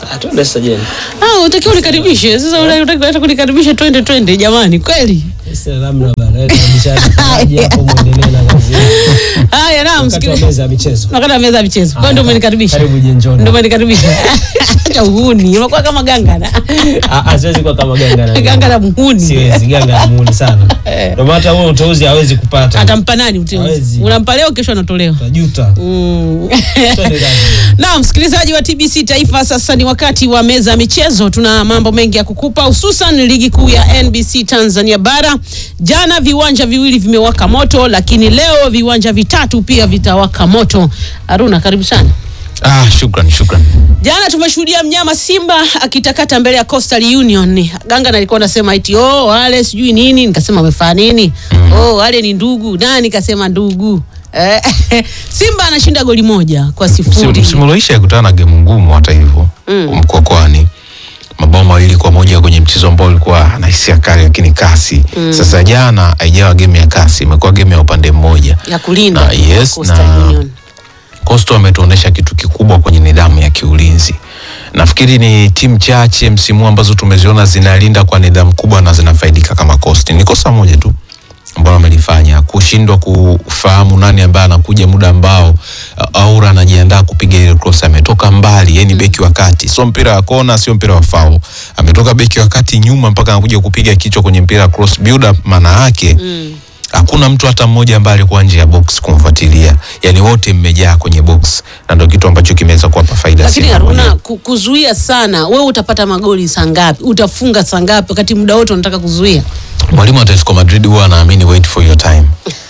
Ah, twende sasa jeni. Ah, utakiwa unikaribishe. Sasa unataka hata kunikaribisha twende twende jamani kweli. Sasa labda bana, tunabishana hapo muendelee na kazi. Haya naam Wakati wa msikilizaji. meza ya michezo. Nakata meza ya michezo. Kwa ndio umenikaribisha. Karibu jenjoni. Ndio umenikaribisha. Acha uhuni. Umekuwa kama ganga na. Ah, ah, siwezi kuwa kama ganga na Ganga la muhuni. Siwezi, ganga na muuni sana. Ndio maana hata huo uteuzi hawezi kupata. Atampa nani uteuzi? Hawezi. Unampa leo kesho anatolewa. Utajuta. Mm. Twende kazi. Na msikilizaji wa TBC Taifa, sasa ni wakati wa meza ya michezo. Tuna mambo mengi ya kukupa, hususan ligi kuu ya NBC Tanzania Bara. Jana viwanja viwili vimewaka moto, lakini leo viwanja vitatu pia vitawaka moto. Aruna, karibu sana. Ah, shukran shukran. Jana tumeshuhudia mnyama Simba akitakata mbele ya Coastal Union. Ganga nalikuwa nasema eti oh, wale sijui nini, nikasema wamefanya nini? Oh, wale ni ndugu. Nani nikasema ndugu. Eh, Simba anashinda goli moja kwa sifuri. Msimu ulioisha ikutana na gemu ngumu hata hivyo Mm. Mkwakwani mabao mawili kwa moja kwenye mchezo ambao ulikuwa na hisia kali lakini kasi. Sasa jana haijawa game ya kasi, imekuwa game ya upande mmoja. ya kulinda Na, yes, Coastal na- Union. Coastal wametuonesha kitu kikubwa kwenye nidhamu ya kiulinzi. Nafikiri ni timu chache msimu huu ambazo tumeziona zinalinda kwa nidhamu kubwa na zinafaidika kama Coastal. Ni kosa moja tu ambalo wamelifanya kushindwa kufahamu nani ambaye anakuja muda ambao uh, Aura anajiandaa kupiga ile cross. Ametoka mbali, yani beki wa kati, sio mpira wa kona, sio mpira wa foul. Ametoka beki wa kati nyuma mpaka anakuja kupiga kichwa kwenye mpira wa cross build up, maana yake Mm. hakuna mtu hata mmoja ambaye alikuwa nje ya box kumfuatilia, yani wote mmejaa kwenye box, na ndio kitu ambacho kimeweza kuwapa faida Lakini Simba Haruna, mwenyewe. ku- kuzuia sana, wewe utapata magoli saa ngapi? Utafunga saa ngapi wakati muda wote unataka kuzuia? Mwalimu wa Atletico Madrid huwa anaamini wait for your time.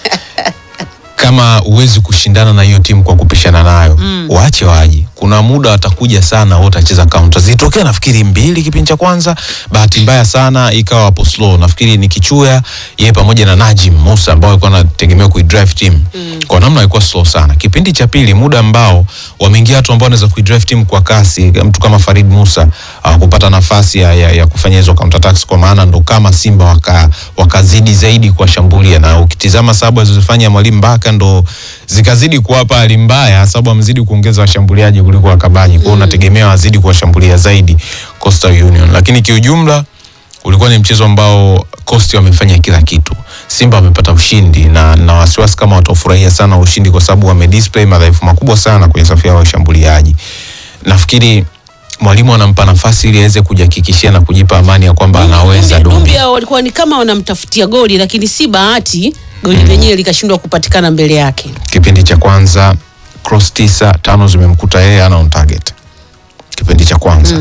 Kama huwezi kushindana na hiyo timu kwa kupishana nayo mm. waache waje. Kuna muda watakuja sana, wote watacheza counter. Zilitokea nafikiri mbili kipindi cha kwanza, bahati mbaya sana ikawa hapo slow. Nafikiri ni Kichuya yeye pamoja na Najim Musa ambao walikuwa wanategemea kuidrive team mm. kwa namna ilikuwa slow sana. Kipindi cha pili, muda ambao wameingia watu ambao wanaweza kuidrive team kwa kasi, mtu kama Farid Musa hawakupata nafasi ya, ya, ya kufanya hizo counter attacks, kwa maana ndo kama Simba waka wakazidi zaidi kuwashambulia, na ukitizama sababu alizofanya mwalimu Baka ndo zikazidi kuwapa hali mbaya, sababu amezidi kuongeza washambuliaji kuliko wakabaji, kwa hiyo unategemea wazidi kuwashambulia zaidi Coastal Union, lakini kiujumla ulikuwa ni mchezo ambao Coast wamefanya kila kitu. Simba wamepata ushindi na na wasiwasi kama watafurahia sana ushindi kwa sababu wamedisplay madhaifu makubwa sana kwenye safu yao ya washambuliaji. Nafikiri mwalimu anampa nafasi ili aweze kujihakikishia na kujipa amani ya kwamba anaweza Dumbia- Dumbia. Dumbia walikuwa ni kama wanamtafutia goli, lakini si bahati goli lenyewe likashindwa kupatikana mbele yake. Kipindi cha kwanza cross tisa, tano zimemkuta yeye ana on target. Kipindi cha kwanza.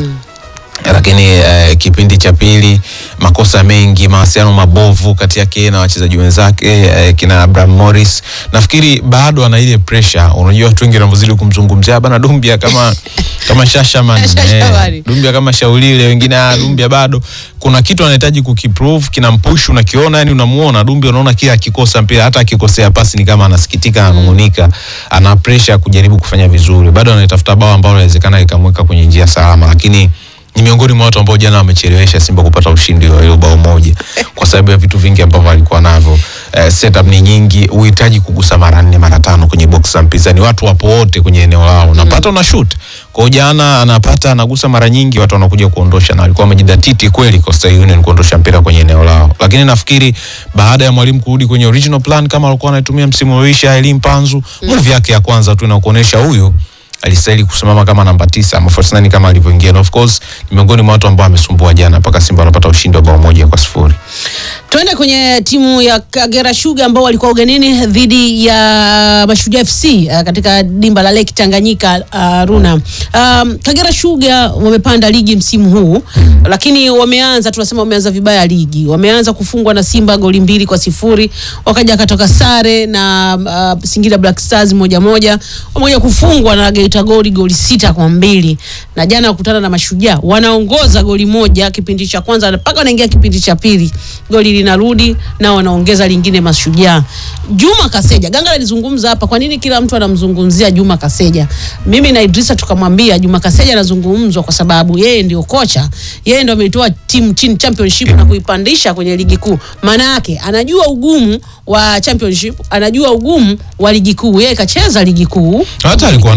Lakini eh, kipindi cha pili makosa mengi, mawasiliano mabovu kati yake yeye na wachezaji wenzake eh, kina Abraham Morris. Nafikiri bado ana ile pressure. Unajua watu wengi wanavyozidi kumzungumzia bana Dumbia kama kama Shashaman, Shashaman. eh, Dumbia kama Shaulile, wengine ah, Dumbia bado kuna kitu anahitaji kukiprove, kinampush, unakiona, yani unamuona Dumbia, unaona kila akikosa mpira, hata akikosea pasi ni kama anasikitika, ananungunika, ana pressure ya kujaribu kufanya vizuri, bado anatafuta bao ambalo inawezekana likamweka kwenye njia salama, lakini ni miongoni mwa watu ambao jana wamechelewesha Simba kupata ushindi wa hilo bao moja kwa sababu ya vitu vingi ambavyo alikuwa navyo. Eh, setup ni nyingi, uhitaji kugusa mara nne mara tano kwenye box za mpinzani, watu wapo wote kwenye eneo lao, unapata una shoot. Kwa hiyo jana anapata anagusa mara nyingi, watu wanakuja kuondosha, na alikuwa amejidhatiti kweli Coastal Union kuondosha mpira kwenye eneo lao, lakini nafikiri baada ya mwalimu kurudi kwenye original plan kama alikuwa anaitumia msimu ulioisha, Elim Panzu move yake ya kwanza tu inakuonyesha huyu alistahili kusimama kama namba tisa ama false nine kama alivyoingia, na of course ni miongoni mwa watu ambao amesumbua jana mpaka Simba wanapata ushindi wa bao moja kwa sifuri. Tuende kwenye timu ya Kagera Sugar ambao walikuwa ugenini dhidi ya Mashujaa FC uh, katika dimba la Lake Tanganyika uh, Runa. Um, Kagera Sugar wamepanda ligi msimu huu lakini wameanza tunasema wameanza vibaya ligi. Wameanza kufungwa na Simba goli mbili kwa sifuri, wakaja akatoka sare na uh, Singida Black Stars moja moja, wamoja kufungwa na Geita Goli goli sita kwa mbili na jana wakutana na Mashujaa wanaongoza goli moja kipindi cha kwanza mpaka wanaingia kipindi cha pili goli linarudi na wanaongeza lingine Mashujaa. Juma Kaseja, Ganga alizungumza hapa, kwa nini kila mtu anamzungumzia Juma Kaseja? Mimi na Idrisa tukamwambia Juma Kaseja anazungumzwa kwa sababu yeye ndio kocha, yeye ndio ametoa timu chini championship na kuipandisha kwenye ligi kuu. Maana yake anajua ugumu wa championship, anajua ugumu wa ligi kuu. Yeye kacheza ligi kuu Hata alikuwa nao Kagera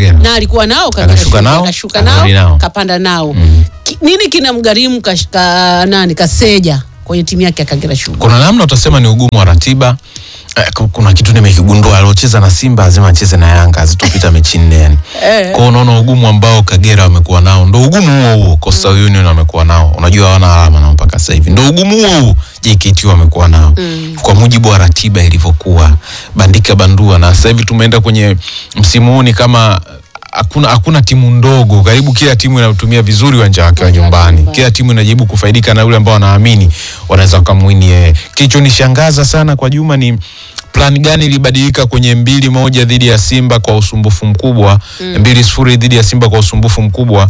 nao na alikuwa nao Kagera Akashuka Sugar, nao, akashuka akarudi nao nao. kapanda nao Mm. Ki, nini kinamgharimu kash- ka, nani kaseja kwenye timu yake ya Kagera Sugar kuna namna utasema ni ugumu wa ratiba Eh, ku- kuna kitu nimekigundua aliocheza na Simba lazima acheze na Yanga hazitopita mechi nne yani. Eh. Kwa hiyo unaona ugumu ambao Kagera wamekuwa nao ndo ugumu huo huo Coastal Union wamekuwa nao. Unajua hawana alama nao mpaka sasa hivi. Ndo ugumu huo huo JKT wamekuwa nao. Kwa mujibu wa ratiba ilivyokuwa bandika bandua na sasa hivi tumeenda kwenye msimu huu ni kama hakuna hakuna timu ndogo, karibu kila timu inatumia vizuri uwanja wake wa nyumbani. Kila timu inajaribu kufaidika na yule ambao wanaamini wanaweza wakamwini yeye. Kilichonishangaza sana kwa Juma ni plan gani ilibadilika kwenye mbili moja dhidi ya Simba kwa usumbufu mkubwa mbili sifuri dhidi ya Simba kwa usumbufu mkubwa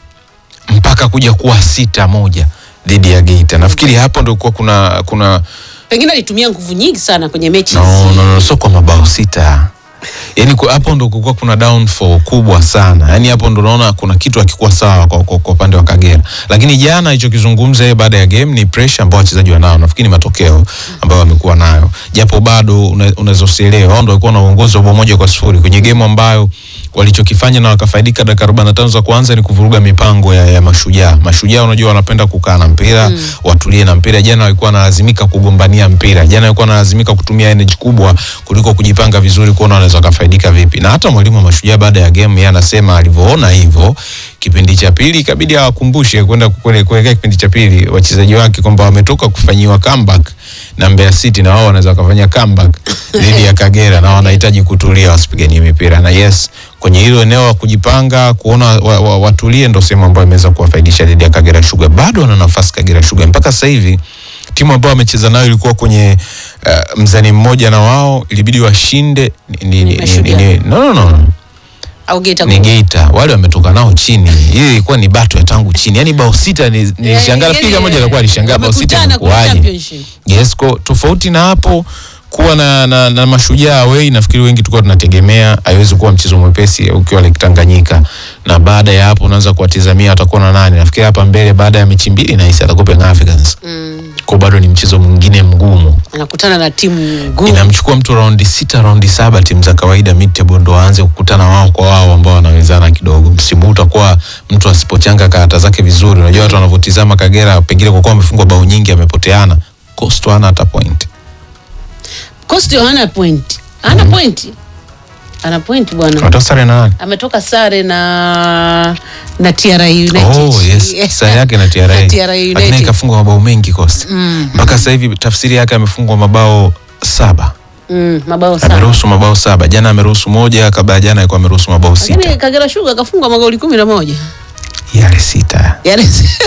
mpaka kuja kuwa sita moja dhidi ya Geita. Nafikiri hapo ndio kuwa kuna kuna pengine alitumia nguvu nyingi sana kwenye mechi no, hizi. no, no, sio kwa mabao sita yaani ku- hapo ndo kulikuwa kuna downfall kubwa sana yaani hapo ndo naona kuna kitu hakikuwa sawa kwa kwa- kwa upande wa Kagera lakini jana alichokizungumza yeye baada ya game ni pressure ambao wachezaji wanao nafikiri ni matokeo ambayo wamekuwa nayo japo bado una- unaweza usielewe wao ndo walikuwa na uongozi wa bao moja kwa sifuri kwenye game ambayo walichokifanya na wakafaidika dakika 45 za kwanza ni kuvuruga mipango ya, ya mashujaa mashujaa unajua wanapenda kukaa na mpira watulie na mpira jana walikuwa wanalazimika kugombania mpira jana walikuwa wanalazimika kutumia energy kubwa kuliko kujipanga vizuri kuona wanaweza wakafaidika vipi na hata mwalimu wa mashujaa baada ya game yeye anasema alivyoona hivyo kipindi cha pili ikabidi awakumbushe kwenda kule- kuelekea kipindi cha pili wachezaji wake kwamba wametoka kufanyiwa comeback na Mbeya City na wao wanaweza wakafanya comeback dhidi ya Kagera na wanahitaji kutulia wasipiganie mipira na yes kwenye hilo eneo la kujipanga kuona wa, wa, watulie ndo sehemu ambayo imeweza kuwafaidisha dhidi ya Kagera Sugar bado wana nafasi Kagera Sugar mpaka sasa hivi timu ambayo wamecheza nayo ilikuwa kwenye uh, mzani mmoja na wao ilibidi washinde ni, ni, ni, ni, Mashujaa. ni, no, no, no. au Geita ni Gold. Geita wale wametoka nao chini. Hii ilikuwa ni bato ya tangu chini, yani bao sita ni- nilishangaa. Eh, Nafikiri yani, moja alikuwa alishangaa bao sita wamekutana kwenye imekuwaje? championship. Yes, ko tofauti na hapo kuwa na, na, na mashujaa away, nafikiri wengi tulikuwa tunategemea haiwezi kuwa mchezo mwepesi ukiwa Lake Tanganyika, na baada ya hapo unaanza kuwatizamia watakuwa na nani. Nafikiri hapa mbele baada ya mechi mbili nahisi atakuwa Young Africans, Mm. kwa bado ni mchezo mwingine mgumu anakutana na timu ngumu inamchukua mtu raundi sita raundi saba timu za kawaida mid table ndo waanze kukutana wao kwa wao ambao wanawezana kidogo msimu huu utakuwa mtu asipochanga karata zake vizuri unajua watu wanavyotizama kagera pengine kwa kuwa amefungwa bao nyingi amepoteana costo hana hata point Coastal hana point hana point ana point bwana watoa sare na nani ametoka sare na na TRA United Oh, yes. Sare yake na TRA. Na TRA Lakini United. ikafungwa mabao mengi Costa. Mpaka sasa hivi tafsiri yake amefungwa mabao saba. Mm, mabao sana Ameruhusu mabao saba. Jana ameruhusu moja, kabla ya jana alikuwa ameruhusu mabao lakini sita. Kagera Sugar kafungwa magoli kumi na moja Yale sita. Yaani-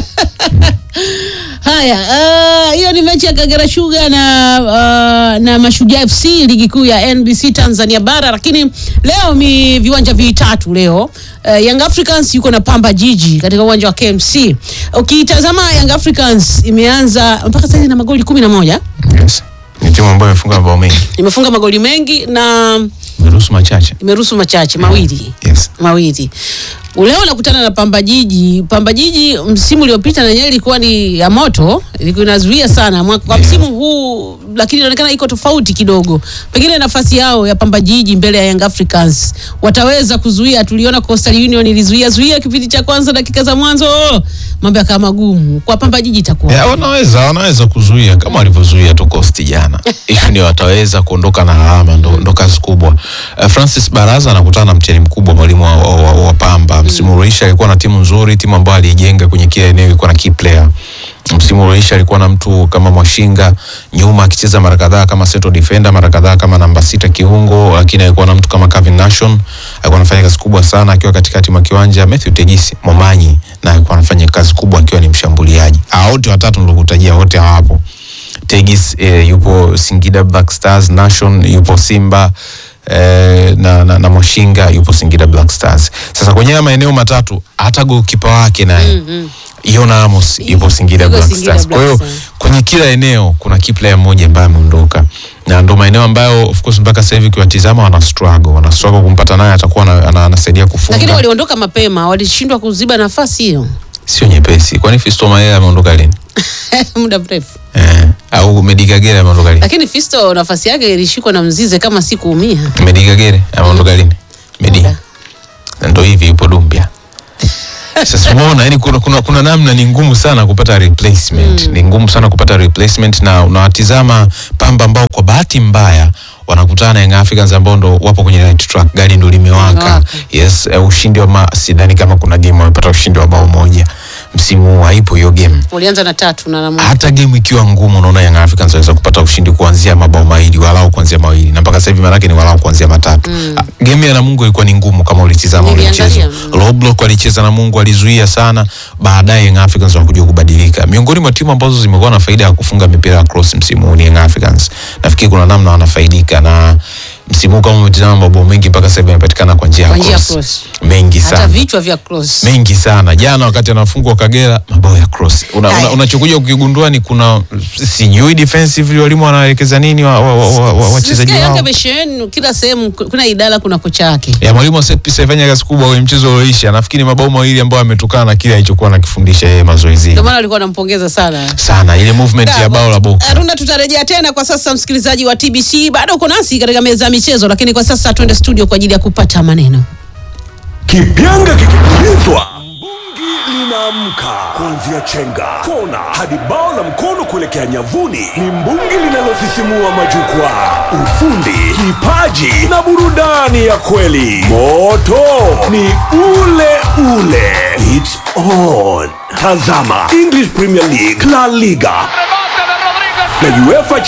Haya, ah, hiyo ni mechi ya Kagera Sugar na ah, na Mashujaa FC ligi kuu ya NBC Tanzania bara, lakini leo ni viwanja vitatu leo. Uh, Young Africans yuko na Pamba Jiji katika uwanja wa KMC. Ukitazama Young Africans imeanza mpaka sasa na magoli kumi na moja Yes. Ni timu ambayo imefunga mabao mengi. imefunga magoli mengi na Imeruhusu machache. imeruhusu machache mawili Yes. mawili leo unakutana na Pamba Jiji. Pamba Jiji msimu uliopita na yenyewe ilikuwa ni ya moto, ilikuwa inazuia sana Mwa- kwa Yeah. msimu huu, lakini inaonekana iko tofauti kidogo. Pengine nafasi yao ya Pamba Jiji mbele ya Young Africans wataweza kuzuia. Tuliona Coastal Union ilizuia zuia kipindi cha kwanza, dakika za mwanzo, mambo yakawa magumu. Kwa Pamba Jiji itakuwa Yeah, wanaweza wanaweza kuzuia kama walivyozuia tu Coast jana. Issue ni wataweza kuondoka na alama ndo, ndo kazi kubwa. Uh, Francis Baraza anakutana na mtihani mkubwa mwalimu wa, wa, wa, wa Pamba. Msimu ulioisha alikuwa na timu nzuri, timu ambayo aliijenga kwenye kila eneo ilikuwa na key player. Msimu ulioisha alikuwa na mtu kama Mwashinga nyuma akicheza mara kadhaa kama central defender, mara kadhaa kama namba sita kiungo, lakini alikuwa na mtu kama Calvin Nation alikuwa anafanya kazi kubwa sana akiwa katikati mwa kiwanja. Matthew Tegisi Momanyi na alikuwa anafanya kazi kubwa akiwa ni mshambuliaji. Hao wote watatu nilokutajia wote hawapo. Tegis eh, yupo Singida Black Stars, Nation yupo Simba eh, na, na, na Mwashinga yupo Singida Black Stars. Sasa kwenye haya maeneo matatu hata goalkeeper wake naye Mhm. Yona Amos yupo Singida Yuko Black Singida Stars. Kwa hiyo Black Stars. kwenye kila eneo kuna key player mmoja ambaye ameondoka na ndo maeneo ambayo of course mpaka sasa hivi ukiwatizama wana struggle, wana struggle kumpata naye atakuwa ana- ana- anasaidia lakini kufunga, waliondoka mapema, walishindwa kuziba nafasi hiyo sio nyepesi. Kwani Fisto Mayele ameondoka lini? muda mrefu. Eh, au Medi Kagere ameondoka lini? Lakini Fisto nafasi yake ilishikwa na Mzize kama si kuumia. Medi Kagere ameondoka lini? Medi Muda. Na ndo hivi yupo Dumbia. Sasa umeona, yani kuna, kuna, kuna namna ni ngumu sana kupata replacement ni ngumu sana kupata replacement, na unawatizama Pamba ambao kwa bahati mbaya wanakutana na Young Africans ambao ndo wapo kwenye right track, gari ndo limewaka. Limewaka. Yes, uh, ushindi wa ma, sidhani kama kuna game wamepata ushindi wa bao moja msimu huu, haipo hiyo game Walianza na tatu na na hata game ikiwa ngumu, unaona Young Africans waweza kupata ushindi kuanzia mabao mawili walau kuanzia mawili na mpaka sasa hivi maanake ni walau kuanzia matatu. Mm. Game ya Namungo ilikuwa ni ngumu kama ulitizama ule mchezo. Niliangalia, mm. Low block walicheza Namungo, alizuia sana, baadaye Young Africans wanakuja kubadilika. Miongoni mwa timu ambazo zimekuwa na faida ya kufunga mipira ya cross msimu huu ni Young Africans. Nafikiri kuna namna wanafaidika na msimu huu kama umetizama mabao mengi mpaka sasa hivi yamepatikana kwa njia ya Kwa njia ya cross. cross. Mengi hata sana vichwa vya cross. mengi sana jana wakati anafungwa Kagera mabao ya cross una, Haya. una, unachokuja ukigundua ni kuna sijui defensively walimu wanaelekeza nini wa- wa- wa- wa- wa- wachezaji Nasikia wao Yanga amesheheni kila sehemu, kuna idara, kuna kocha wake. ya mwalimu wa set piece alifanya kazi kubwa kwenye mchezo ulioisha nafikiri mabao mawili ambayo ametokana na kile alichokuwa anakifundisha yeye mazoezini Ndio maana walikuwa wanampongeza sana. sana ile movement ya bao la Boka Aruna, tutarejea tena. Kwa sasa, msikilizaji wa TBC, bado uko nasi katika meza ya michezo, lakini kwa sasa twende studio kwa ajili ya kupata maneno. Kipyanga kikipulizwa, mbungi linaamka. Kuanzia chenga, kona hadi bao la mkono kuelekea nyavuni, ni mbungi linalosisimua majukwaa. Ufundi, kipaji na burudani ya kweli. Moto ni ule ule. It's on. Tazama English Premier League, La Liga na UEFA